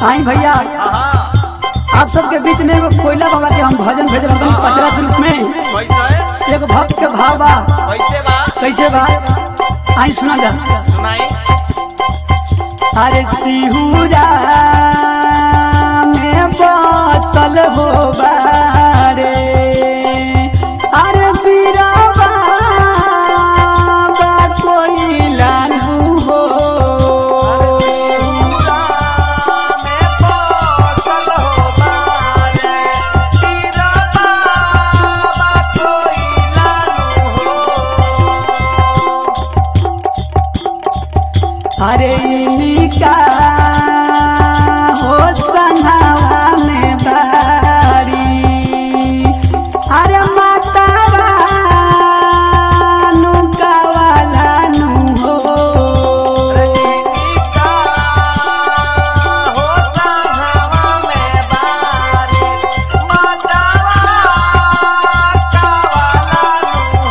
आई भैया आप सबके बीच में एगो कोयला बाबा के हम भजन भेज रहे हैं पचरा के रूप में कैसे एगो भक्त के भाव बा कैसे बा कैसे बा आई सुना जा सुनाई अरे सिहुरा में बसल हो बारे अरे बीराबा बा कोयला नु हो में पसल हो बारे तेरा बाबा कोई लानु हो अरे इनिका हो संघावा में बारी अरे मातावा नुका वाला नु हो का हो संगवा में बारे मातावा का वाला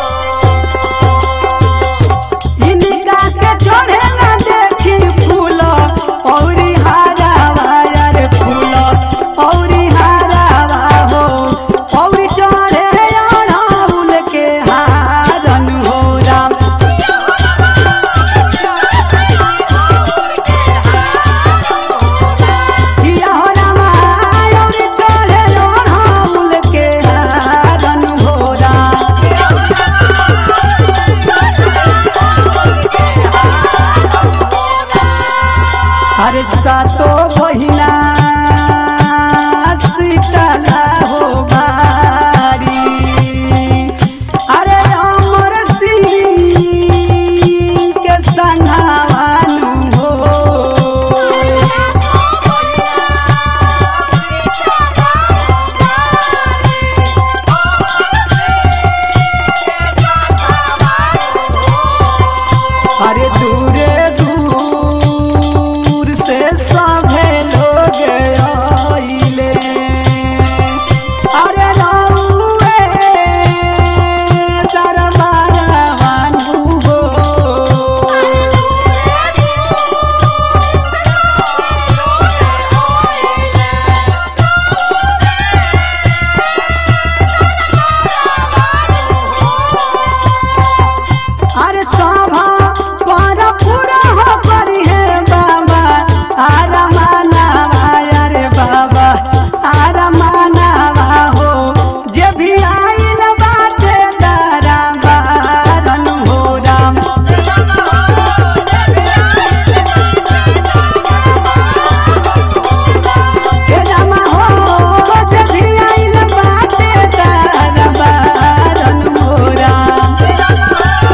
हो इनिका के चढ़े ना देखी फूल औरी हारावा यार फूल औरी हारावा हो औरी चढ़े अड़ाउल के हारन हो राम किया हो रामा औरी चढ़े अड़ाउल के हारन हो राम अरे सातो बहिना सीतला हो बारी अरे अमर सिंह के संघावानु हो अरे दूरे दूर से सभे लोग आइले अरे रउए दरबारवानु हो अरे सभा पर पूरा हो करी है बाबा आरा मानावा अरे बाबा आरा मानावा हो जे भी आइल बाटे दारा बारन हो राम हे रामा हो जे भी आइल बाटे दारा बारन हो राम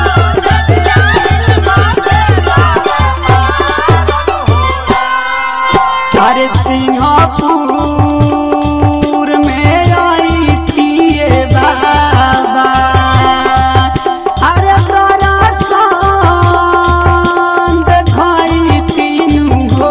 अरे सिंहपुर में आई तिए बाबा अरे तोरा संग खाई तीनू हो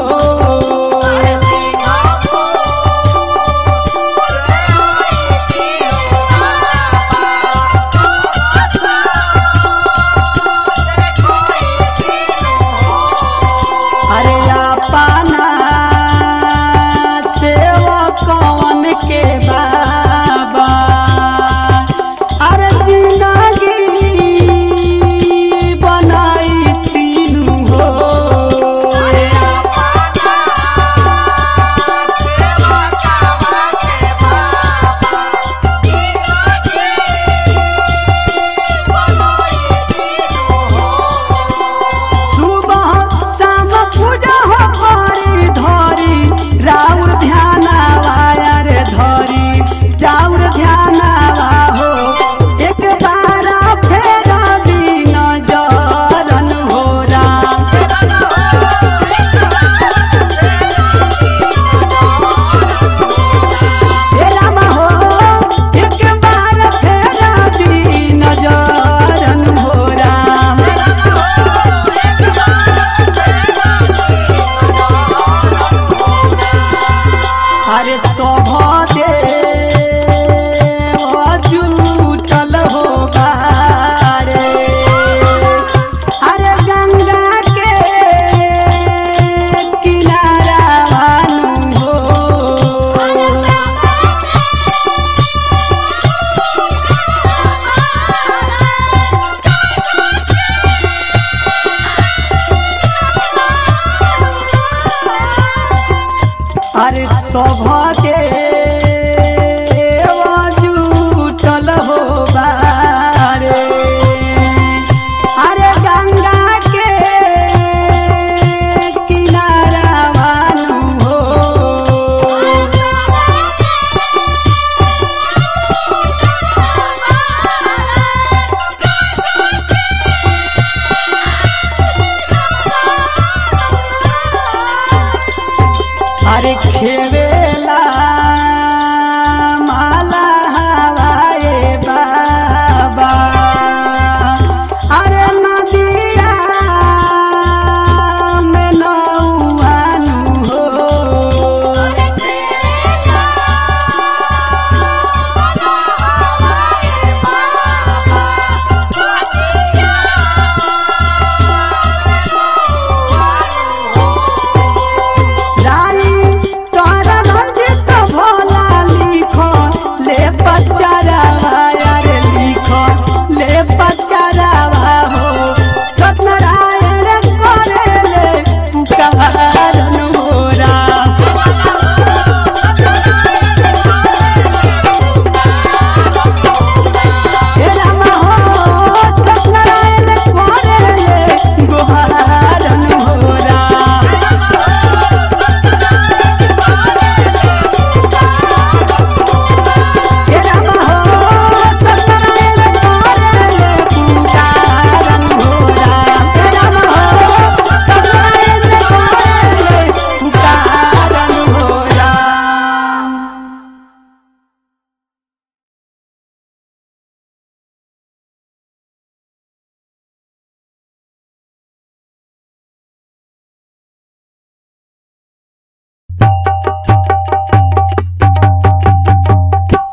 अरे अपना से अरे सभके जुटल हो बारे अरे गंगा के किनारा मानू हो अरे खेवे